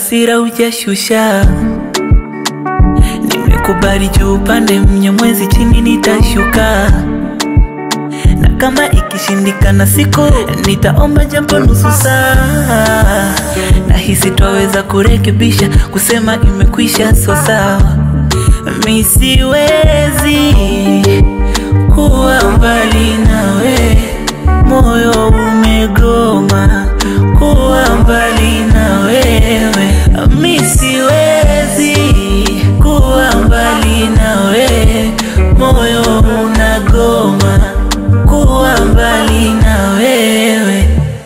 hasira hujashusha. Nimekubali juu upande mnyamwezi, chini nitashuka, na kama ikishindikana siku nitaomba japo nusu saa. Nahisi twaweza kurekebisha, kusema imekwisha, so sawa. Mi siwezi kuwa mbali nawe, moyo umegoma kuwa mbali na wewe. Mi siwezi kuwa mbali nawe, moyo unagoma kuwa mbali na wewe.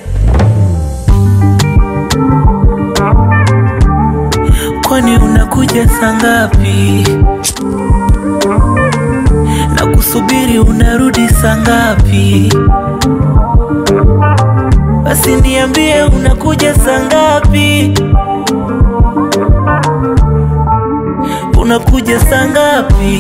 Kwani unakuja saa ngapi? na kusubiri unarudi saa ngapi? Basi niambie unakuja saa ngapi? Unakuja saa ngapi?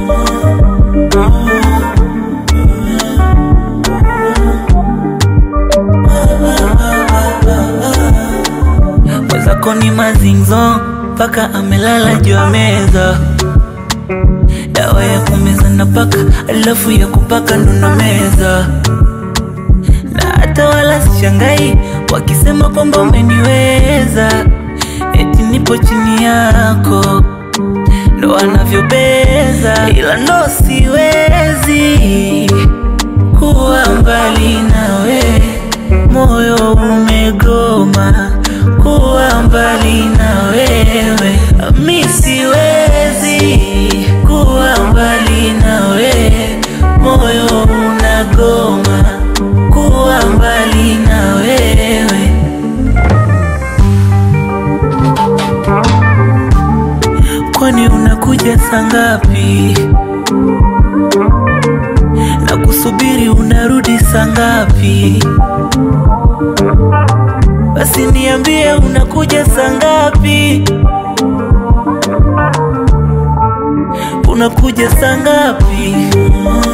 Mwenzako ni mazinzo mpaka amelala juu ya meza dawa ya kumeza na paka, alafu ya kupaka ndo na meza, na hata wala sishangai wakisema kwamba umeniweza, eti nipo chini yako, ndo wanavyobeza, ila ndo siwezi kuwa mbali nawe, moyo umegoma kuwa mbali na wewe, mi siwezi kuwa mbali nawe, moyo unagoma kuwa mbali na wewe. Kwani unakuja saa ngapi? na kusubiri unarudi saa ngapi? Basi niambie unakuja saa ngapi? Unakuja saa ngapi?